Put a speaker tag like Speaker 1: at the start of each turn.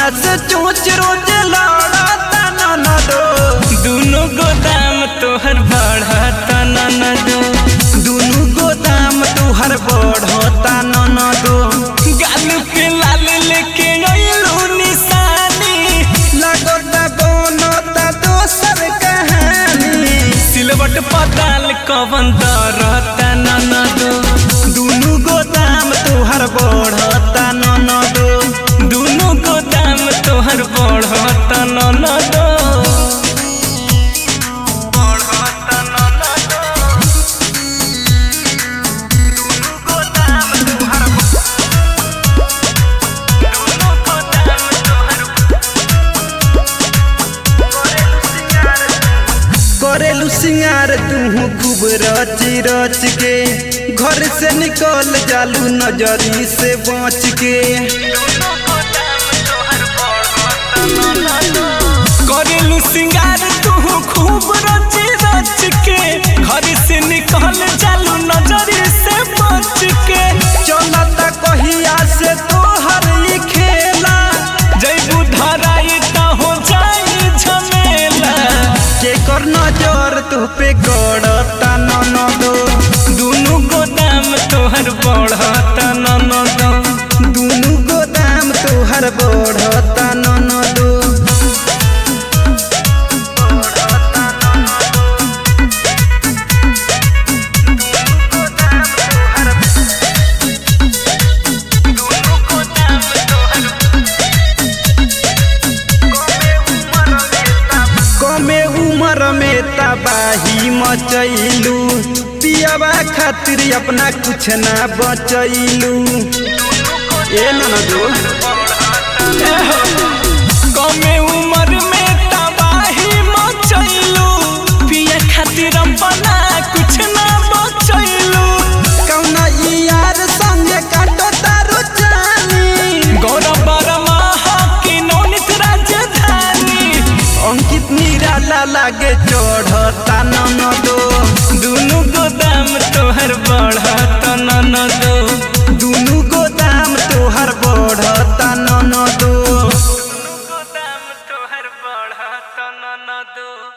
Speaker 1: सैया से चोच रोज लड़ता ननदो
Speaker 2: दुनो गोदाम तोहर बढ़ता ननदो
Speaker 1: दुनु गोदाम तुहर बढ़ता ननदो
Speaker 2: गाल पे लाल लेके अइलू निशानी
Speaker 1: लगता बनता दोसर कहानी
Speaker 2: सिलवट पताल कवन दरता ननदो
Speaker 1: दुनु गोदाम तुहर बढ़ता ननदो
Speaker 2: दुनो गोदाम तोहर बढ़ता ननदो बढ़ता ननदो दुनो गोदाम तोहर दुनो गोदाम तोहर
Speaker 1: करेलू सिंगार तू खूब रच रच के घर से निकल जालू नजरी से बच के
Speaker 2: करेलू सिंगार तू खूब रच रच के घर से निकल जालू नजरी से बच के
Speaker 1: चलता कहिया से तोहर ई खेला
Speaker 2: जैबू धराई त हो जाई झमेला
Speaker 1: जेकर नजर तू पे गड़ता ननदो
Speaker 2: दुनु गोदाम तोहर बढ़ता ननदो
Speaker 1: दुनु गोदाम तोहर बढ़ता ननदो कमे उम्र में तबाही मचैलू पियावा खातिर अपना कुछ ना बचैलू ए ननदो
Speaker 2: कमे उम्र में तबाही मचैलू पिए खातिर अपना कुछ ना बचैलू
Speaker 1: कौना ई यार संगे काटो तारो जानी
Speaker 2: गौरव बर्मा की नौनित राजधानी
Speaker 1: अंकित निराला लागे चढ़ता ननदो
Speaker 2: दुनु गोदाम तोहर बढ़ता ननदो
Speaker 1: दुनु गोदाम तोहर बढ़ता ननदो
Speaker 2: गोदाम तोहर बढ़ता ननदो